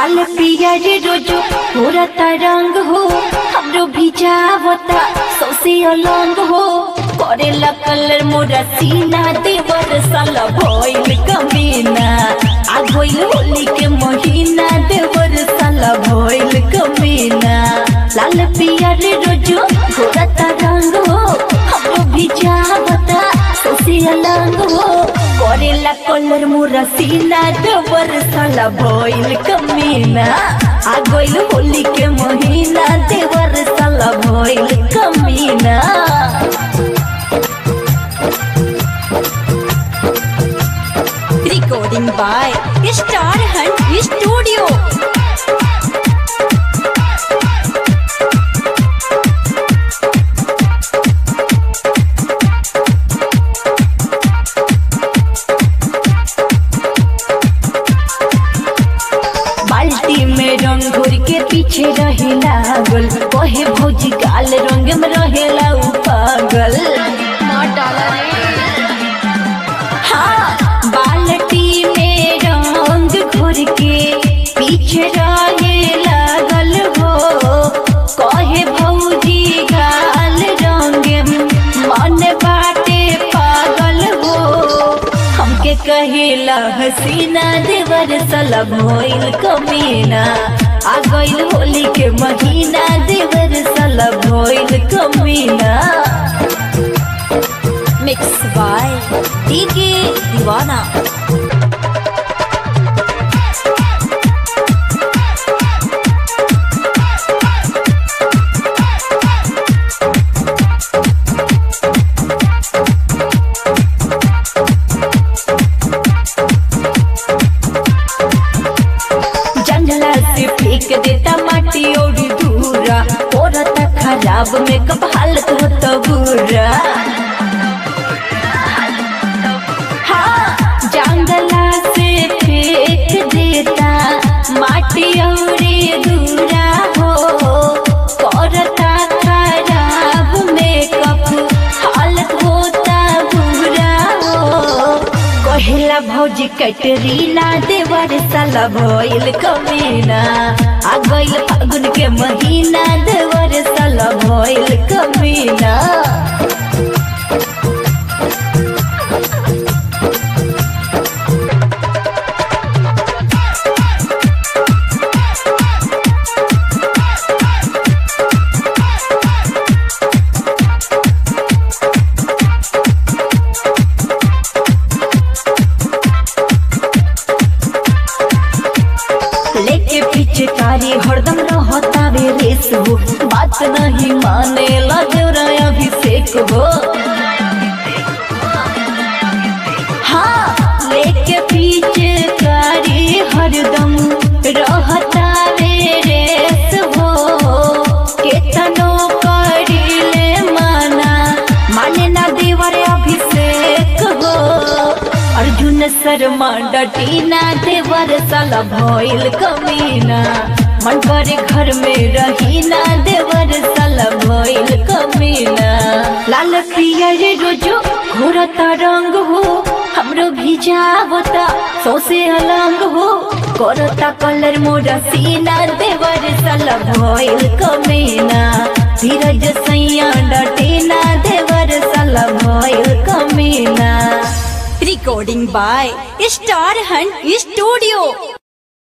लाल पियर रोजो होरता रंग हो हमरो भिजावता सौसे अलंग हो करेला कलर मोरा सीना देवर साला भइल कमीना आ गइल होली के महीना देवर साला भइल कमीना लाल पियर रोजो होरता रंग हो हमरो भिजावता सौसे अलंग हो करेला कलर मोरा सीना देवर साला भइल कमीना आ गइल होली के महीना देवर साला भइल कमीना Recording by Star Hunt Studio. बाल्टी में रंग घोर के पीछे रहे लागल कहे भौजी गाल रंग में रहेला उ पागल हाँ बाल्टी में रंग घोर के पीछे रहे लागल हो कहे भौजी गाल रंग में मन बाटे पागल हो हमके कहेला हसीना देवर सला भइल कमीना आ गइल होली के महीना देवर सला भइल कमीना Mixed by DK Divana. जंगला से फेंक देता माटी और दूरा औरत खराब में कब हालत होता बुरा हाँ जंगला से फेंक देता माटी और दूरा हो औरता खराब में कब हालत होता बुरा हो कहेला भौजी कटरीना देवर साला भइल कमीना आ गइल फागुन के महीना देवर साला भइल कमीना लेके पीछे कारी हरदम रहता वे रेस हो बात नहीं माने लजरा अभिषेक हो हाँ लेके पीछे कारी हरदम रहता वे रेस हो केतनो करीले माना माने ना देवर अभिषेक हो अर्जुन शर्मा डटीना देवर साला भइल कमीना मन करे घर में रहीना देवर साला भइल कमीना लाल पियर रोजो घोरता रंग हो हमरो भिजावता सौसे अलंग हो करता कलर मोरा सीना देवर साला भइल कमीना धीरज सैया डटीना देवर साला भइल कमीना Recording by Star Hunt Studio.